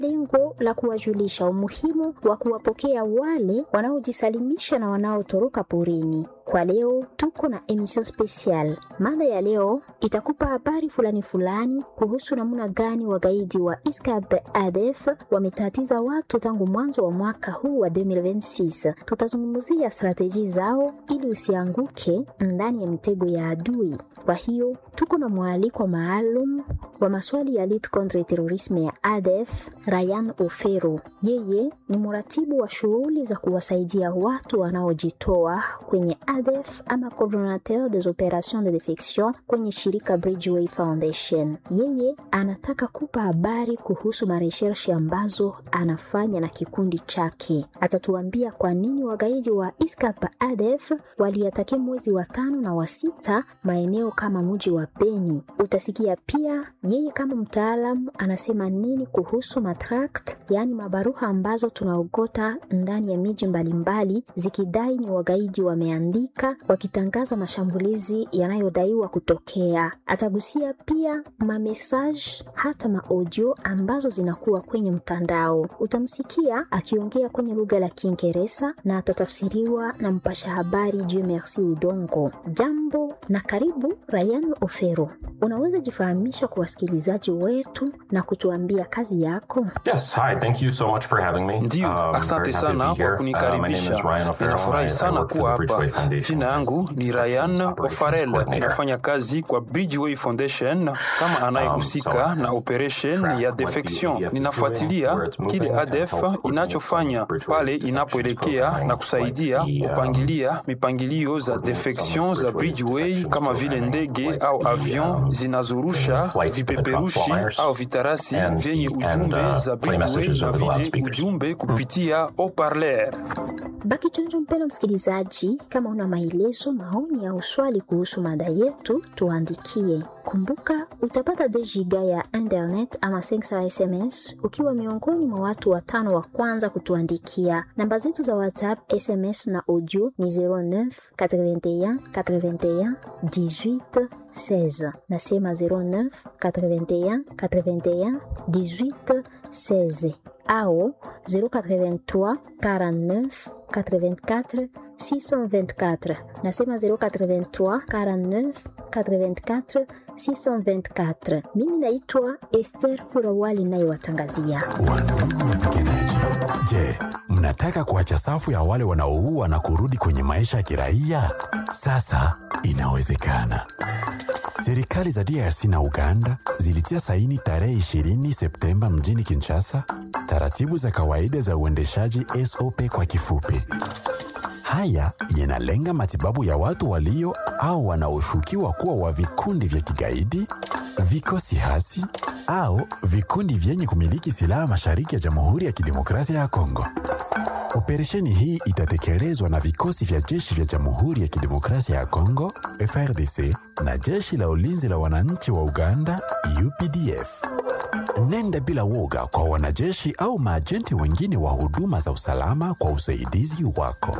lengo la kuwajulisha umuhimu wa kuwapokea wale wanaojisalimisha na wanaotoroka porini. Kwa leo tuko na emission special. Mada ya leo itakupa habari fulani fulani kuhusu namna gani wagaidi wa ISCAP ADF wametatiza watu tangu mwanzo wa mwaka huu wa 2026. Tutazungumzia strateji zao ili usianguke ndani ya mitego ya adui. Kwa hiyo tuko na mwaliko maalum wa maswali ya lutte contre terrorisme ya ADF, Ryan Ofero. Yeye ni mratibu wa shughuli za kuwasaidia watu wanaojitoa kwenye ADF ama coordinateur des opérations de defection kwenye shirika Bridgeway Foundation. Yeye anataka kupa habari kuhusu mareshershi ambazo anafanya na kikundi chake. Atatuambia kwa nini wagaidi wa ISCAP ADF waliatakia mwezi wa tano na wa sita maeneo kama mji wa Beni. Utasikia pia yeye kama mtaalamu anasema nini kuhusu matract, yaani mabaruha ambazo tunaogota ndani ya miji mbalimbali zikidai ni wagaidi wameandika wakitangaza mashambulizi yanayodaiwa kutokea. Atagusia pia mamesaj hata maaudio ambazo zinakuwa kwenye mtandao. Utamsikia akiongea kwenye lugha la Kiingereza na atatafsiriwa na mpasha habari Dieu Merci Udongo. Jambo na karibu Ryan Ofero. Unaweza jifahamisha kwa wasikilizaji wetu na kutuambia kazi yako? Yes, hi, thank you so much for having me. Ndiyo, Um, asante very happy to be sana here. kwa Uh, my name kunikaribisha. is Ryan O'Farrell. Ninafurahi I- I sana work for kuwa the Bridgeway hapa. Foundation Jina yangu as ni the Ryan Operations O'Farrell, Coordinator. ninafanya kazi kwa Bridgeway Foundation kama anayehusika Um, so na operation track ya what the defection. ADF is Ninafuatilia doing, where it's moving, kile and ADF help coordinate inachofanya some Bridgeway's pale defections inapoelekea programming, na kusaidia like the, um, kupangilia mipangilio za coordinate some defection za Bridgeway's Bridgeway defections kama vile programming, ndege like au the, avion um, zinazorusha flights that drop vipeperushi flyers au vitarasi and vyenye the- and, ujumbe uh, za play Bridgeway messages na over the vile loudspeakers. ujumbe kupitia haut-parleur. Baki chonjo, mpendwa msikilizaji, kama una maelezo, maoni au swali kuhusu mada yetu, tuandikie. Kumbuka utapata dejiga ya internet ama 500 SMS ukiwa miongoni mwa watu watano wa kwanza kutuandikia. Namba zetu za WhatsApp, SMS na audio ni 09 81 81 18 16. Nasema 09 81 81 18 16 au 083 49 84 624. Nasema 083 49 84 624. Mimi naitwa Esther Kurawali nayewatangazia. Wandugu wapiganaji, je, mnataka kuacha safu ya wale wanaoua na kurudi kwenye maisha ya kiraia? Sasa inawezekana. Serikali za DRC na Uganda zilitia saini tarehe 20 Septemba mjini Kinshasa taratibu za kawaida za uendeshaji SOP kwa kifupi. Haya yanalenga matibabu ya watu walio au wanaoshukiwa kuwa wa vikundi vya kigaidi, vikosi hasi au vikundi vyenye kumiliki silaha mashariki ya Jamhuri ya Kidemokrasia ya Kongo. Operesheni hii itatekelezwa na vikosi vya jeshi vya Jamhuri ya Kidemokrasia ya Kongo FRDC na jeshi la ulinzi la wananchi wa Uganda UPDF. Nenda bila woga kwa wanajeshi au maajenti wengine wa huduma za usalama kwa usaidizi wako.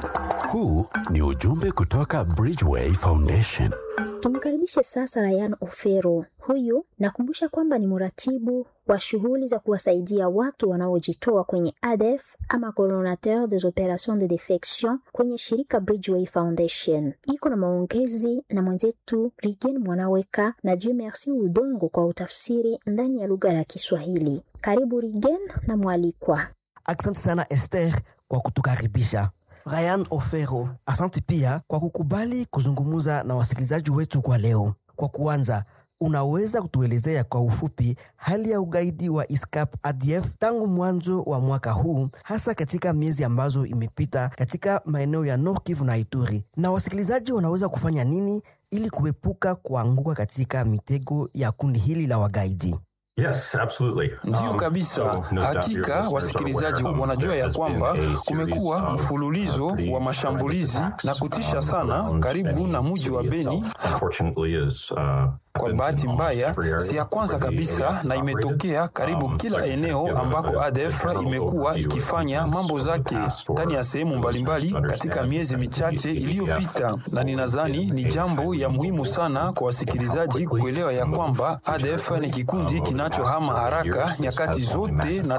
Huu ni ujumbe kutoka Bridgeway Foundation. Tumkaribishe sasa Ryan Ofero. Huyu nakumbusha kwamba ni mratibu wa shughuli za kuwasaidia watu wanaojitoa kwenye ADF ama coordinateur des opérations de defection kwenye shirika Bridgeway Foundation. Iko na maongezi na mwenzetu Rigen Mwanaweka na Dieu Merci Udongo kwa utafsiri ndani ya lugha ya Kiswahili. Karibu Rigen na mwalikwa. Asante sana Esther kwa kutukaribisha. Ryan Ofero, asante pia kwa kukubali kuzungumza na wasikilizaji wetu kwa leo. Kwa kuanza, unaweza kutuelezea kwa ufupi hali ya ugaidi wa ISCAP ADF tangu mwanzo wa mwaka huu, hasa katika miezi ambazo imepita katika maeneo ya Nord Kivu na Ituri, na wasikilizaji wanaweza kufanya nini ili kuepuka kuanguka katika mitego ya kundi hili la wagaidi? Yes, absolutely. Ndiyo Um, kabisa. so no doubt your Hakika listeners wasikilizaji are aware, um, wanajua there ya has been kwamba a series kumekuwa of, mfululizo uh, pretty wa mashambulizi horrendous na attacks, kutisha um, sana around karibu Beni na mji wa city Beni itself. Unfortunately is, uh, Kwa bahati mbaya, si ya kwanza kabisa na imetokea karibu kila eneo ambako ADF imekuwa ikifanya mambo zake ndani ya sehemu mbalimbali katika miezi michache iliyopita, na ninadhani ni jambo ya muhimu sana kwa wasikilizaji kuelewa ya kwamba ADF ni kikundi kinachohama haraka nyakati zote na